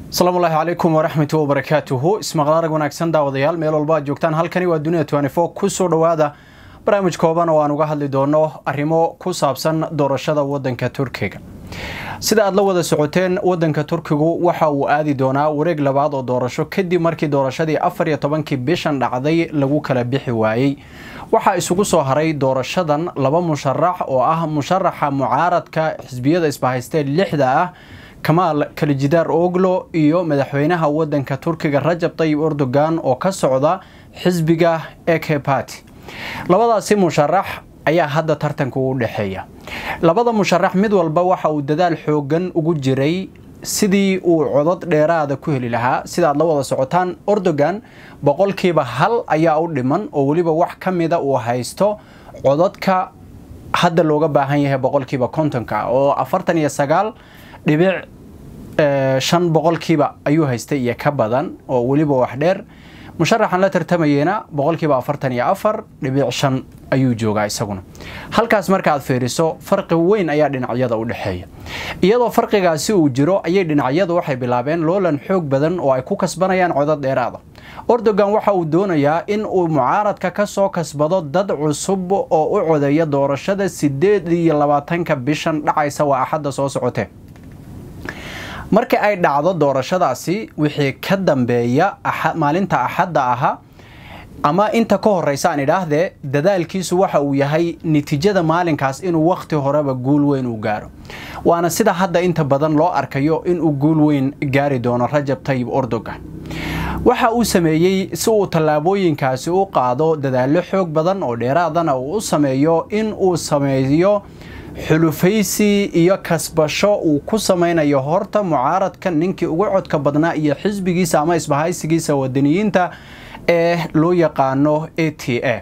asalaamu ullaahi calaykum waraxmatu wabarakaatuhu ismaqlaarag wanaagsan daawadayaal meel walba aad joogtaan halkani waa dunida tnfo kusoo dhowaada barnaamij kooban oo aan uga hadli doono arrimo ku saabsan doorashada wadanka turkiga sida aad la wada socoteen wadanka turkigu waxa uu aadi doonaa wareeg labaad oo doorasho kadib markii doorashadii afar iyo tobankii bishan dhacday lagu kala bixi waayey waxaa isugu soo haray doorashadan laba musharax oo ah musharaxa mucaaradka xisbiyada isbahaystee lixda ah kamaal kalijidaar oglo iyo madaxweynaha wadanka turkiga rajab tayib erdogan oo ka socda xisbiga eke party labadaasi musharax ayaa hadda tartanka u dhexeeya labada musharax mid walba waxa uu dadaal xoogan ugu jiray sidii uu codad dheeraada ku heli lahaa sida aad la wada socotaan erdogan boqolkiiba hal ayaa u dhiman oo weliba wax ka mida uu haysto codadka hadda looga baahan yahay boqolkiiba kontonka oo afartan iyo sagaal dhibic shan boqolkiiba ayuu haystay iyo ka badan oo weliba wax dheer musharaxan la tartamayeyna boqolkiiba afartan iyo afar dhibic shan ayuu joogaa isaguna halkaas markaaad fiiriso farqi weyn ayaa dhinacyada u dhexeeya iyadoo farqigaasi uu jiro ayay dhinacyadu waxay bilaabeen loolan xoog badan oo ay ku kasbanayaan codad dheeraada erdogan waxa uu doonayaa in uu mucaaradka ka soo kasbado dad cusub oo u codeeya doorashada sideed iyo labaatanka bishan dhacaysa waa axadda soo socotee marka ay dhacdo doorashadaasi wixii ka dambeeya maalinta axadda ahaa ama inta ka horeysa aan idhaahdee dadaalkiisu waxa uu yahay natiijada maalinkaas inuu wakhti horeba guul weyn u gaaro waana sida hadda inta badan loo arkayo inuu guul weyn gaari doono rajab tayib erdogan waxa uu sameeyey si uu tallaabooyinkaasi u qaado dadaallo xoog badan oo dheeraadana uu u sameeyo in uu sameeyo xulufaysi iyo kasbasho uu ku samaynayo horta mucaaradka ninkii ugu codka badnaa iyo xisbigiisa ama isbahaysigiisa wadaniyiinta ee loo yaqaano a t a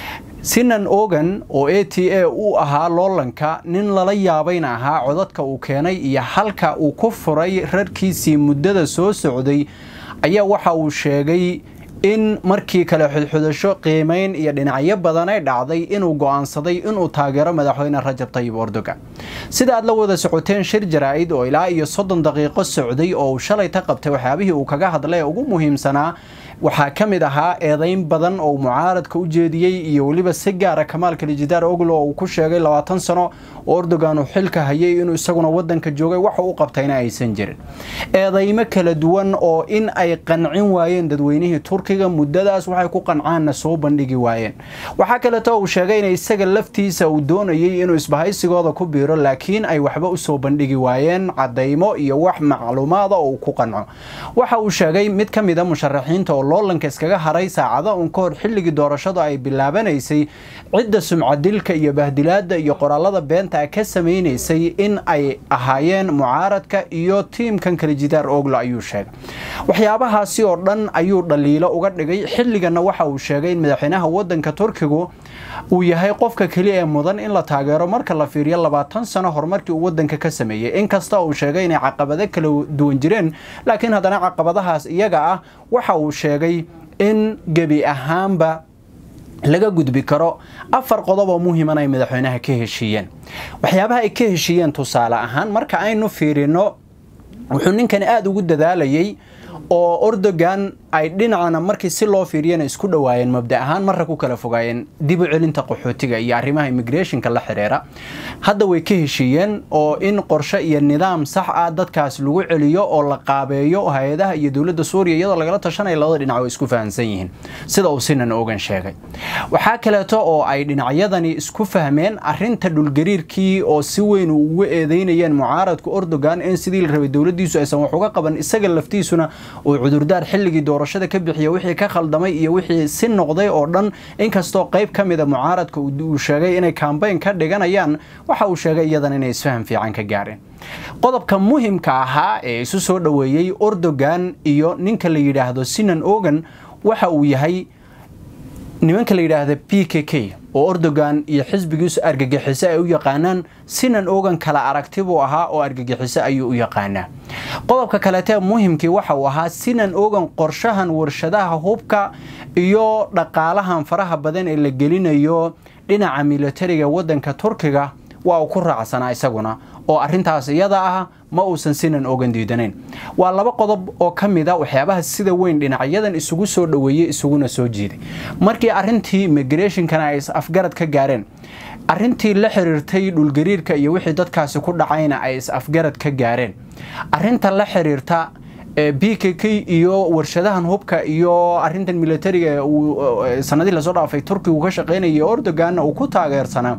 sinan ogan oo a t a uu ahaa loolanka nin lala yaabayna ahaa codadka uu keenay iyo halka uu ku furay rarkiisii muddada soo socday ayaa waxa uu sheegay in markii kale xudxudasho qiimayn iyo dhinacyo badan ay dhacday inuu go'aansaday inuu taageero madaxweyne rajab tayib erdogan sida aad la wada socoteen shir jaraa'id oo ilaa iyo soddon daqiiqo socday oo uu shalay ta qabtay waxyaabihii uu kaga hadlay ee ugu muhiimsanaa waxaa ka mid ahaa eedayn badan oo mucaaradka u jeediyey iyo weliba si gaara kamaal kalijidaar oglo oo uu ku sheegay labaatan sano oo erdogan uu xilka hayay inuu isaguna wadanka joogay waxa u qabtayna aysan jirin eedaymo kala duwan oo in ay qancin waayeen dadweynihii turkiga muddadaas waxay ku qancaanna soo bandhigi waayeen waxaa kaleeto uu sheegay in isaga laftiisa uu doonayay inuu isbahaysigooda ku biiro laakiin ay waxba usoo bandhigi waayeen cadaymo iyo wax macluumaada oo uu ku qanco waxa uu sheegay mid ka mida musharaxiinta oo loolanka iskaga haray saacado un ka hor xilligii doorashadu ay bilaabanaysay cidda sumcadilka iyo bahdilaada iyo qoraalada beenta ka samaynaysay in ay ahaayeen mucaaradka iyo tiimkan kalijidaar oglo ayuu sheegay waxyaabahaasi oo dhan ayuu dhaliilo uga dhigay xilligana waxa uu sheegay in madaxweynaha wadanka turkigu uu yahay qofka keliya ee mudan in la taageero marka la fiiriyo labaatan sano horumarkii uu wadanka ka sameeyey inkasta uu sheegay inay caqabado kala duwan jireen laakiin haddana caqabadahaas iyaga ah waxa uu sheegay in gebi ahaanba laga gudbi karo afar qodob oo muhiiman ay madaxweynaha ka heshiiyeen waxyaabaha ay ka heshiiyeen tusaale ahaan marka aynu fiirino wuxuu ninkani aada ugu dadaalayay oo erdogan ay dhinacana markii si loo fiiriyana isku dhowaayeen mabda ahaan marra ku kala fogaayeen dib u celinta qaxootiga iyo arrimaha immigrationka la xidhiira hadda way ka heshiiyeen oo in qorshe iyo nidaam sax ah dadkaas lagu celiyo oo la qaabeeyo hay-adaha iyo dowladda suuriya iyadoo lagala tashanaya labada dhinac oo isku fahamsan yihiin sida uu sinan ogan sheegay waxaa kaleeto oo ay dhinacyadani isku fahmeen arinta dhulgariirkii oo si weyn ugu eedeynayeen mucaaradku erdogan in sidii la rabay dowladiisu aysan wax uga qaban isaga laftiisuna uu cudurdaar xilligii doorashada ka bixiya wixii ka khaldamay iyo wixii si noqday oo dhan inkastoo qayb ka mida mucaaradka uu sheegay inay kambayn ka dhiganayaan waxa uu sheegay iyadan inay isfaham fiican ka gaareen qodobka muhimka ahaa ee isu soo dhoweeyey erdogan iyo ninka la yidhaahdo sinan ogan waxa uu yahay nimanka la yidhaahda p k k oo erdogan iyo xisbigiisu argagixiso ay u yaqaanaan sinan ogan kala aragti buu ahaa oo argagixiso ayuu u yaqaanaa qodobka kaleetee muhimkii waxa uu ahaa sinan ogan qorshahan warshadaha hubka iyo dhaqaalahan faraha badan ee la gelinayo dhinaca militariga wadanka turkiga waa uu ku raacsanaa isaguna oo arintaas iyada ah ma uusan sinan ogan diidanayn waa laba qodob oo ka mid a waxyaabaha sida weyn dhinacyadan isugu soo dhoweeyey isuguna soo jiiday markii arrintii migrationkana ay is-afgarad ka gaareen arrintii la xiriirtay dhulgariirka iyo wixii dadkaasi ku dhacayna ay is-afgarad ka gaareen arrinta la xiriirta b k k iyo warshadahan hubka iyo arintan militariga sanadii lasoo dhaafay turkigu ka shaqeynaya ordoganna uu ku taageersanaa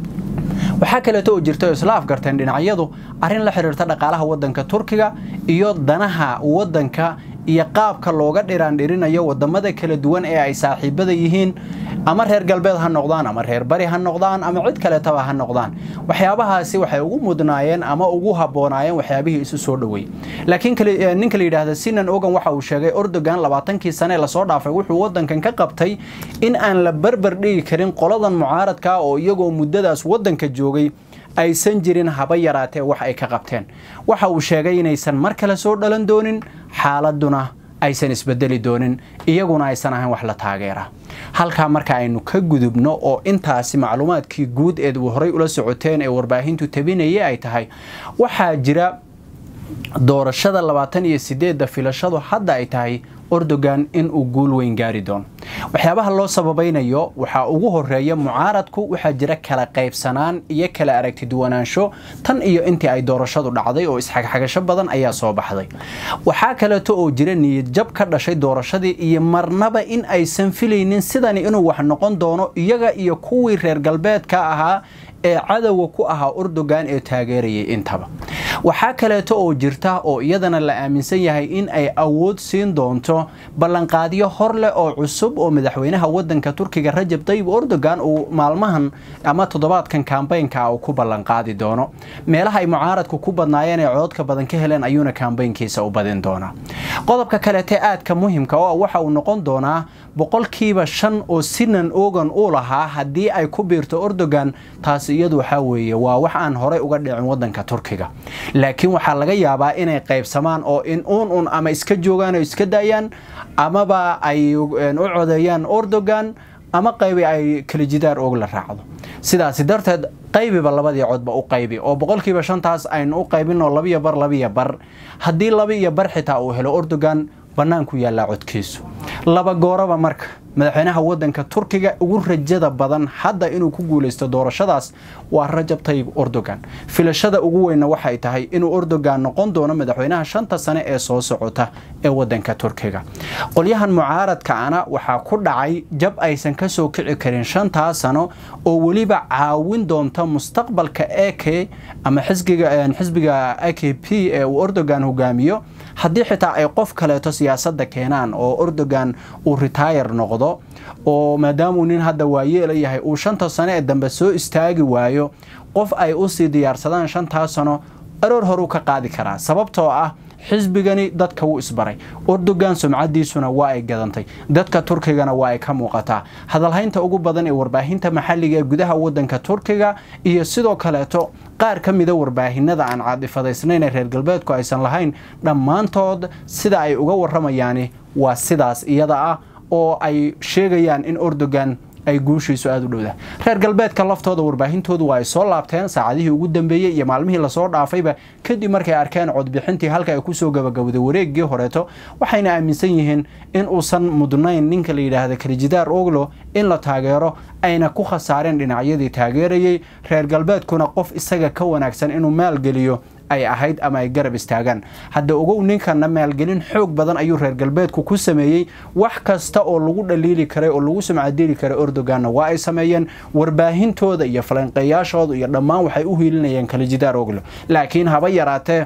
waxaa kaleeto oo jirta oo isla afgarteen dhinacyadu arrin la xiriirta dhaqaalaha wadanka turkiga iyo danaha wadanka iyo qaabka looga dhiraandhirinayo wadamada kala duwan ee ay saaxiibada yihiin ama reer galbeed ha noqdaan ama reer bari ha noqdaan ama cid kaleetaba ha noqdaan waxyaabahaasi waxay ugu mudnaayeen ama ugu haboonaayeen waxyaabihii isu soo dhoweeyey laakiin ninka la yidhaahda sinan ogan waxa uu sheegay ordogan labaatankii sane lasoo dhaafay wuxuu wadankan ka qabtay in aan la barbar dhigi karin qoladan mucaaradka oo iyagoo muddadaas wadanka joogay aysan jirin haba yaraatee wax ay ka qabteen waxa uu sheegay inaysan mar kale soo dhalan doonin xaaladuna aysan isbedeli doonin iyaguna aysan ahayn wax la taageera halkaa marka aynu ka gudubno oo intaasi macluumaadkii guud eed horay ula socoteen ee warbaahintu tabinayay ay tahay waxaa jira doorashada labaatan iyo sideedda filashadu hadda ay tahay ordogan in uu guul weyn gaari doono waxyaabaha loo sababaynayo waxaa ugu horeeya mucaaradku waxaa jira kala qaybsanaan iyo kala aragti duwanaansho tan iyo intii ay doorashadu dhacday oo isxagxagasho badan ayaa soo baxday waxaa kaleeto oo jira niyadjab ka dhashay doorashadii iyo marnaba in aysan filaynin sidani inuu wax noqon doono iyaga iyo kuwii reer galbeedka ahaa ee cadowga ku ahaa ordogan ee taageerayay intaba waxaa kaleeto oo jirta oo iyadana la aaminsan yahay in ay awood siin doonto ballanqaadyo hor leh oo cusub oo madaxweynaha wadanka turkiga rajab tayyib ordogan uu maalmahan ama toddobaadkan kambaynka uu ku ballanqaadi doono meelaha ay mucaaradku ku badnaayeen ee cododka badan ka heleen ayuuna kambaynkiisa u badin doonaa qodobka kaleete aadka muhimka oo waxa uu noqon doonaa boqolkiiba shan oo sinan ogan u lahaa haddii ay ku biirto ordogan taasi iyadu waxaa weeye waa wax aan horey uga dhicin wadanka turkiga laakiin waxaa laga yaabaa inay qaybsamaan oo in uun un ama iska joogaan oo iska daayaan amaba ay u codeeyaan ordogan ama qaybi ay kalijidaar og la raacdo sidaasi darteed qaybiba labadii codba u qaybi oo boqolkiiba shantaas aynu u qaybinoo labiyo bar labiyo bar haddii laba iyo bar xitaa uu helo ordogan bannaanku yaallaa codkiisu laba gooraba marka madaxweynaha wadanka turkiga ugu rajada badan hadda inuu ku guulaysto doorashadaas waa rajab tayyib ordogan filashada ugu weynna waxay tahay inuu ordogan noqon doono madaxweynaha shanta sane ee soo socota ee wadanka turkiga qolyahan mucaaradkaana waxaa ku dhacay jab aysan ka soo kici karin shantaa sano oo weliba caawin doonta mustaqbalka ek ama xisbiga a k p ee uu ordogan hogaamiyo haddii xitaa ay qof kaleeto siyaasadda keenaan oo ordogan uu retire noqdo oo maadaamuu nin hadda waayeela yahay uu shanta sano ee dambe soo istaagi waayo qof ay usii diyaarsadaan shantaa sano aroor horuu ka qaadi karaa sababtoo ah xisbigani dadka wuu isbaray ordogan sumcadiisuna waa ay gadantay dadka turkigana waa ay ka muuqataa hadalhaynta ugu badan ee warbaahinta maxalliga ee gudaha wadanka turkiga iyo sidoo kaleeto qaar ka mida warbaahinada aan caadifadaysnayn ee reer galbeedku aysan lahayn dhammaantood sida ay uga warramayaani waa sidaas iyada ah oo ay sheegayaan in ordogan ay guushiisu aada u dhowda reer galbeedka laftooda warbaahintoodu waa ay soo laabteen saacadihii ugu dambeeyey iyo maalmihii lasoo dhaafayba kadib markay arkeen codbixintii halka ay kusoo gabagabday wareeggii horeeto waxayna aaminsan yihiin in uusan mudnayn ninka la yidhaahda kalijidaar oglo in la taageero ayna ku khasaareen dhinacyadii taageerayay reer galbeedkuna qof isaga ka wanaagsan inuu maalgeliyo ay ahayd ama ay garab istaagaan hadda ogow ninkana maalgelin xoog badan ayuu reer galbeedku ku sameeyey wax kasta oo lagu dhaliili karay oo lagu sumcadili karay ordoganna waa ay sameeyeen warbaahintooda iyo falanqeeyaashooda iyo dhammaan waxay u hiilinayeen kalijidaar oglo laakiin haba yaraatee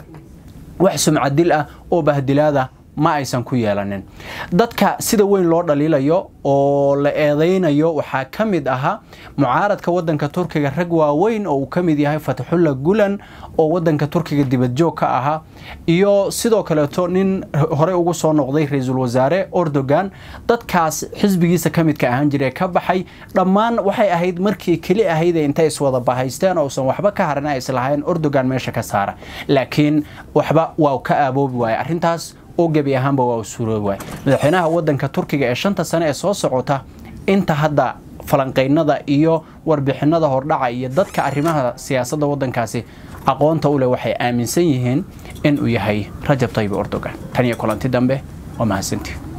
wax sumcadil ah oo bahdilaada ma aysan ku yeelanin dadka sida weyn loo dhaliilayo oo la eedaynayo waxaa ka mid ahaa mucaaradka wadanka turkiga rag waaweyn oo uu ka mid yahay fatxulla gulan oo wadanka turkiga dibadjoog ka ahaa iyo sidoo kaleeto nin horey ugu soo noqday ra-iisul wasaare ordogan dadkaas xisbigiisa ka midka ahaan jire ka baxay dhammaan waxay ahayd markii keli ahaydee intay iswada bahaysteen ousan waxba ka harin ay islahayn ordogan meesha ka saara laakiin waxba waa ka aaboobi waaya arrintaas oo gebi ahaanba waa u suuroobi waay madaxweynaha wadanka turkiga ee shanta sane ee soo socota inta hadda falanqeynada iyo warbixinada hordhaca iyo dadka arrimaha siyaasadda wadankaasi aqoonta u leh waxay aaminsan yihiin inuu yahay rajab tayyib erdogan tan iyo kulanti dambe waa mahadsantii